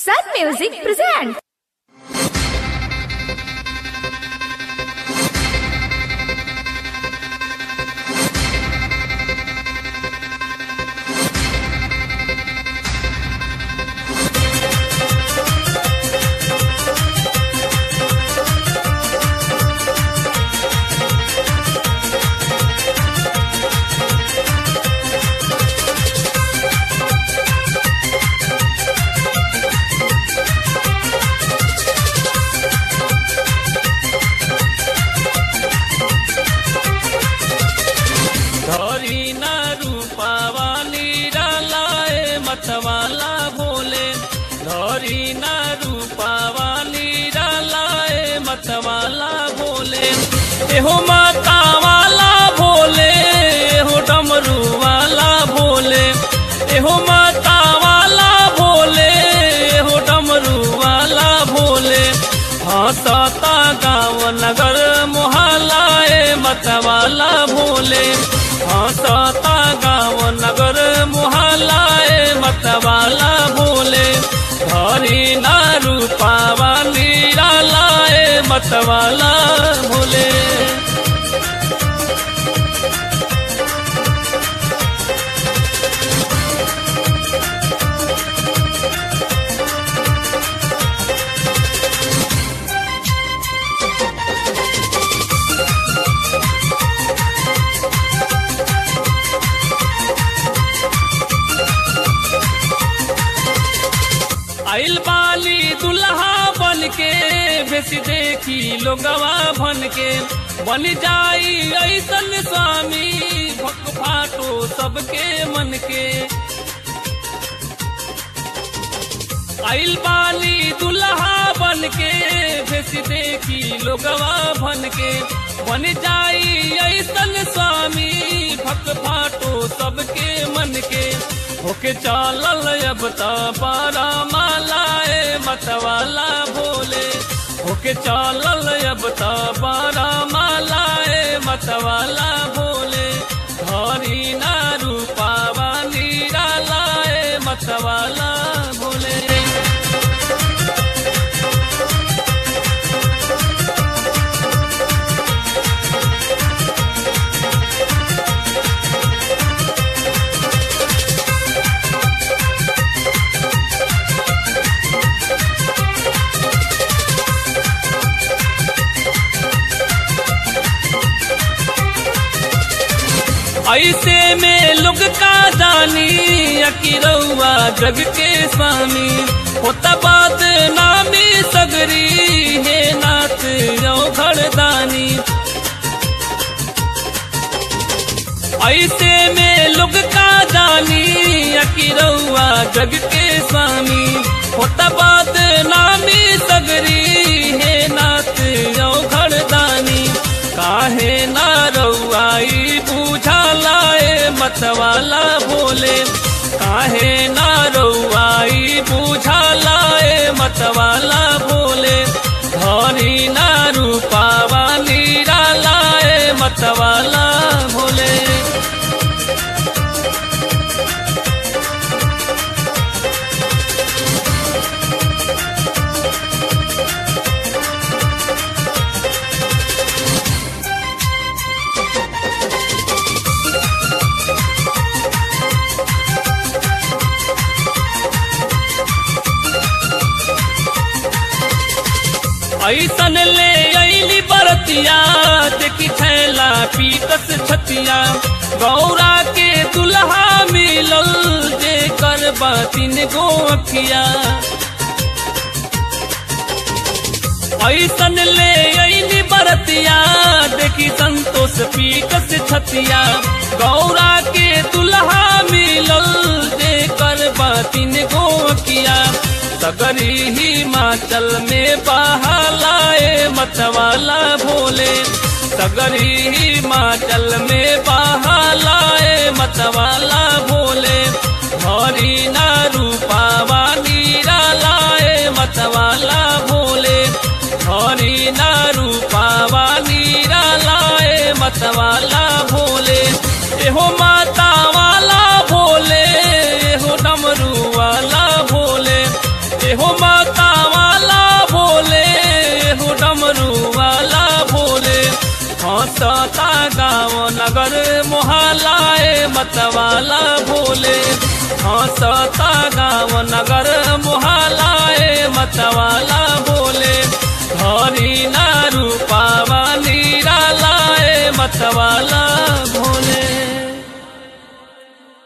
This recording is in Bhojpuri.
Sun Music presents. धरी न रूपावा निरालाए मतवाला भोले धरी न रूपावा निरालाए मतवाला भोले एहो माता वाला भोले एहो डमरू वाला भोले एहो माता वाला भोले एहो डमरू वाला भोले हंसता गाँव नगर मोहल्लाए मतवाला भोले हंसता गाँव नगर मोहल्लाए मतवाला भोले धरी ना रूपावा निरालाए मतवाला भोले आइल बाली दुल्हा बन के भेस देखी लोगवा भन के बन जाई ऐसन स्वामी भक फाटो सबके मन के आइल बाली दुल्हा बन के भेस देखी लोगवा भन के बन जाई ऐसन स्वामी भक फाटो सबके मन के होके चालल अब त पारा मालाए मतवाला भोले होके चालल अब त पारा मालाए मतवाला भोले धरी ना रूपावा निरालाए मतवाला भोले ऐसे में लोग का जानी अकिरौआ जग के स्वामी होता बात नामी सगरी हे नाथ जो घरदानी ऐसे में लोग का जानी अकिरौआ जग के स्वामी होता बात नामी सगरी हे नाथ जो घरदानी काहे ना रउआई बुझालाए मतवाला भोले काहे ना रउआई बुझालाए मतवाला भोले धरी ना रूपावा निरालाए मतवाला भोले ऐसन ले अली बरतिया देखी थैला पीतस छतिया गौरा के दुल्हा मिलल जे कर बातिन गो अखिया ऐसन ले अली बरतिया देखी संतोष पीतस छतिया गौरा के दुल्हा मिलल जे कर बातिन गो अखिया सगरी हिमाचल में बहालाए मतवाला भोले सगरी हिमाचल में बहालाए मतवाला भोले हरी ना रूपावा निरालाए मतवाला भोले हरी ना रूपावा निरालाए मतवाला भोले एहो माता वाला भोले एहो डमरू वाला भोले एहो माता वाला भोले हो डमरू वाला भोले हंसता गाँव नगर मोहलाए मतवाला भोले हंसता गाँव नगर मोहलाए मतवाला भोले हरी ना रूपावा नीरा लाए मतवाला